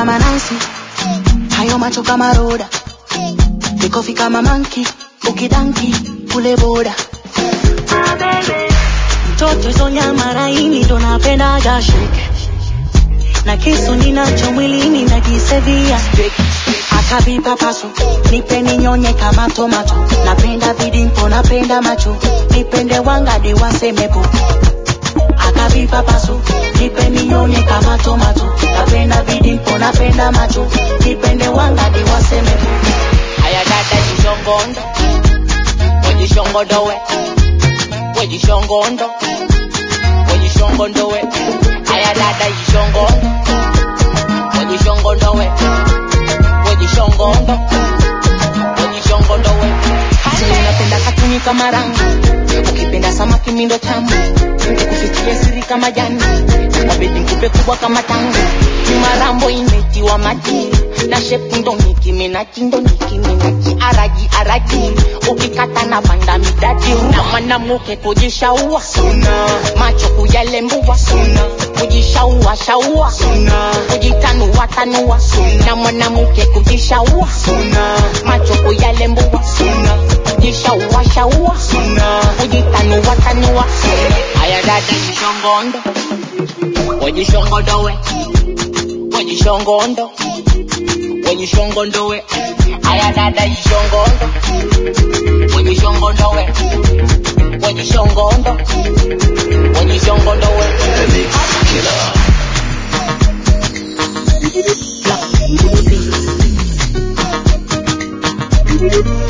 kama Nancy, hayo macho kama Roda, mikofi kama manki, ukidanki kule boda. Mtoto hizo nyama laini ndo napendaga shake na kisu ninacho mwilini najisevia akavipa paso nipe ninyonye kama tomato napenda vidimpo napenda macho nipende wangadi wasemepo akavipa paso nipe ninyonye kama tomato napenda vidimpo napenda macho nipende wangadi wasemepo Aya dada jishongondo Wejishongondo we Wejishongondo Wejishongondo we Aya dada jishongondo Wejishongondo we Wejishongondo Wejishongondo we Sisi napenda katuni kama rangi ukipenda samaki mindo tamu nikufichie siri kama jani wabedi nkupe kubwa kama tangu marambo imetiwa maji na shepu ndo nikiminaji ndo nikiminaji araji araji ukikata na banda midadi na mwanamuke kujishaua macho kuyalembua kujishaua shaua kujitanua tanua na mwanamuke kujishaua macho kuyalembua kujishaua shaua kujitanua tanua Aya dada jishongondo Wejishongondo we Wejishongondo Wejishongondo we Aya dada jishongondo Wejishongondo we Wejishongondo Wejishongondo we The Mix Killer. Black Beauty.